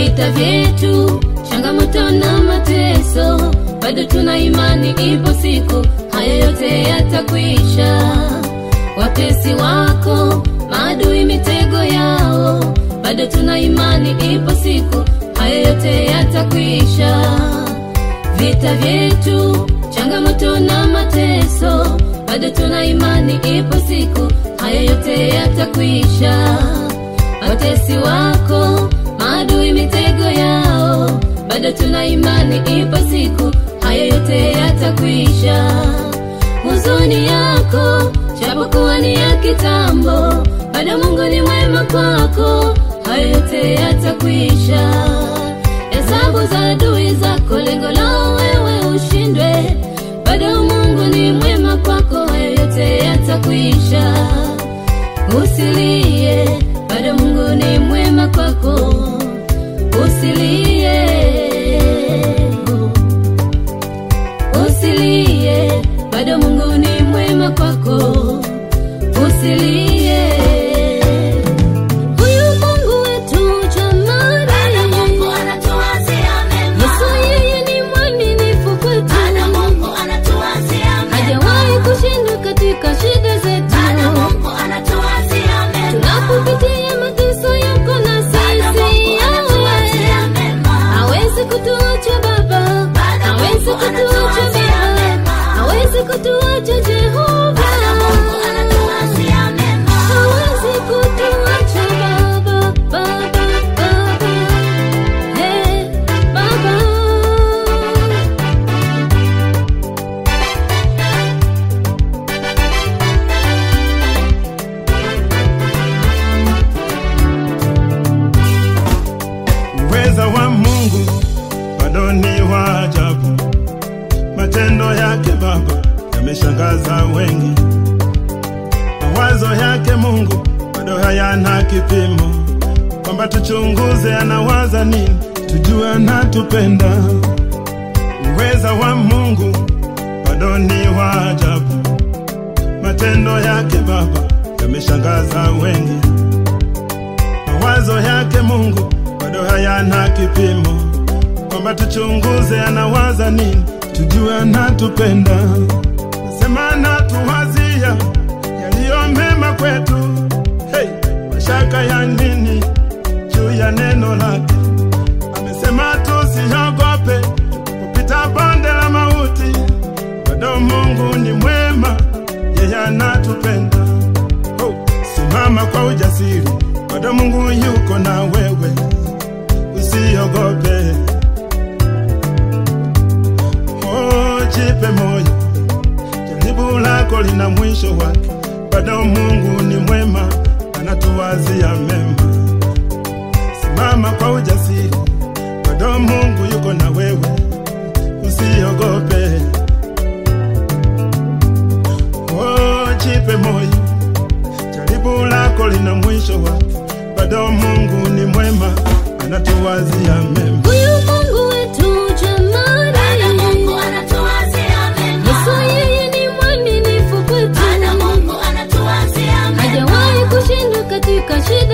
vita vyetu, changamoto na mateso, bado tuna imani, ipo siku haya yote yatakwisha. Watesi wako, maadui mitego yao, bado tuna imani, ipo siku haya yote yatakwisha. Vita vyetu, changamoto na mateso, bado tuna imani, ipo siku haya yote yatakwisha. Watesi wako, maadui mitego yao, bado tuna imani, ipo siku haya yote yatakwisha. Huzuni yako japokuwa ni ya kitambo, bado Mungu ni mwema kwako, haya yote yatakwisha. Hesabu za adui zako, lengo lao wewe ushindwe, bado Mungu ni mwema kwako, haya yote yatakwisha. Usilie, bado Mungu ni mwema kwako, usilie, usilie, bado Mungu ni mwema kwako, usilie. Huyu Mungu wetu jamani, Bado Mungu anatuwazia mema. Yesu yeye ni mwaminifu kwetu, Bado Mungu anatuwazia mema. hajawahi kushindwa katika shida zetu. Bado Mungu anatuwazia mema. Tunapopitia mateso yako na Bado sisi Mungu yawe anatuwazia mema. hawezi kutuacha Baba, Bado hawezi Mungu kutuacha anatuwazia Baba, mema. hawezi kutuacha Jehova, Bado Mungu anatuwazia mema. hawezi kutuacha Baba, Baba, Baba, hey, Baba. Uweza wa Mungu bado ni wa ajabu, matendo yake Baba yameshangaza wengi. Mawazo yake Mungu bado hayana kipimo, kwamba tuchunguze anawaza nini, tujue anatupenda. Uweza wa Mungu bado ni wa ajabu, matendo yake Baba yameshangaza wengi mawazo yake Mungu bado hayana kipimo, kwamba tuchunguze anawaza nini, tujue anatupenda. Nasema anatuwazia yaliyo mema kwetu. Hey, mashaka ya nini juu ya neno lake? Amesema tusiogope tukipita bonde la mauti, bado Mungu ni mwema, yeye anatupenda. Oh, simama kwa ujasiri, bado Mungu yuko na wewe, usiogope. Oh, jipe moyo, jaribu lako lina mwisho wake, bado Mungu ni mwema, anatuwazia mema. Simama kwa ujasiri, bado Mungu yuko na wewe, usiogope. Oh, jipe moyo jaribu lako lina mwisho wake, bado Mungu ni mwema, anatuwazia mema. Huyu Mungu wetu jamani, Bado Mungu anatuwazia mema. Yesu yeye ni mwaminifu kwetu, Bado Mungu anatuwazia mema. hajawahi kushindwa katika shida